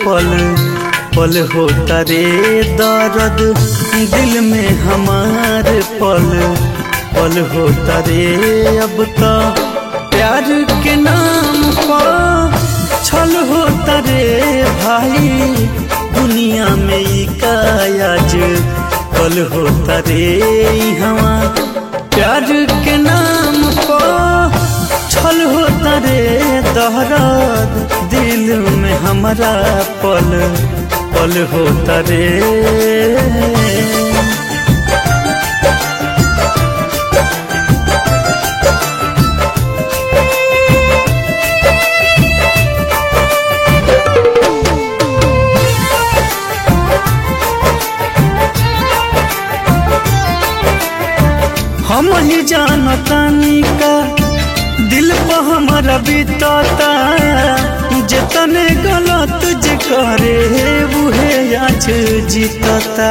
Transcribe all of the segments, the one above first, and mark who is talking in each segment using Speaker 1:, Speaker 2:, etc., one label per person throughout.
Speaker 1: पल पल होता रे दर्द दिल में हमार पल पल होता रे अब तो प्यार के नाम पर छल होता रे भाई दुनिया में ई कायाज पल होता रे हवा प्यार के नाम पर छल होता रे दहराद दिल में हमारा पल पल होता रे हम ही जानतानी का दिल पर हमारा बीतता जतने गलत जे करे उहे आज जीतता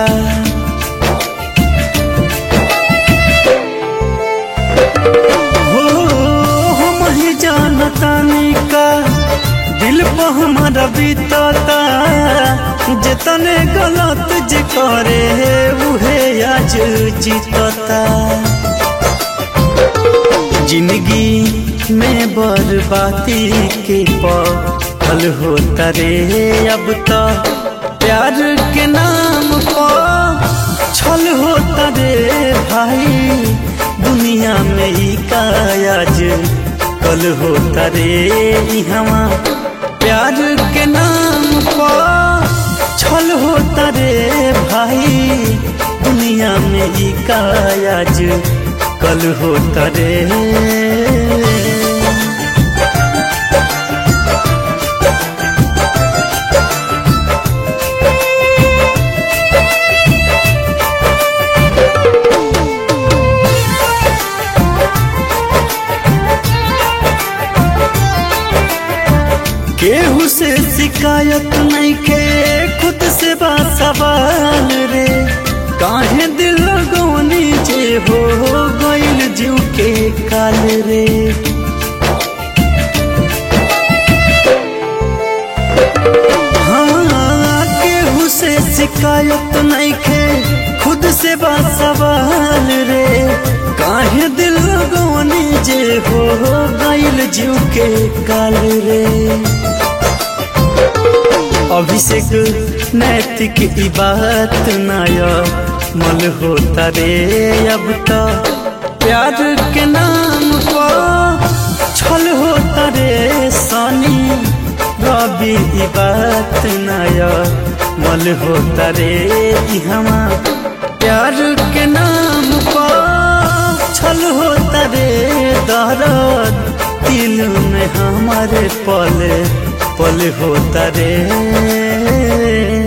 Speaker 1: हो हम ही जानतानी का दिल पर हमारा बीतता जतने गलत जे करे उहे आज जीतता जिंदगी में बर्बादी के पल होता रे अब तो प्यार के नाम पर छल होता रे भाई दुनिया में ही कायाज कल होता रे हवा प्यार के नाम पर छल होता रे भाई दुनिया में ही कायाज कल होता रे केहू से शिकायत नहीं के खुद से बात सवाल रे काहे दिल गवनी जे हो गइल जीव के काल रे हाँ केहू से शिकायत नहीं के खुद से बात सवाल रे काहे दिल गवनी जे हो गइल जीव के काल रे अभिषेक नैतिक ई बात नया मल होता रे अब तो प्यार के नाम पर छल होता रे सनी रवि ई बात नया मल होता रे हमा प्यार के नाम पर छल होता रे दर्द दिल में हमारे पल पल होता रे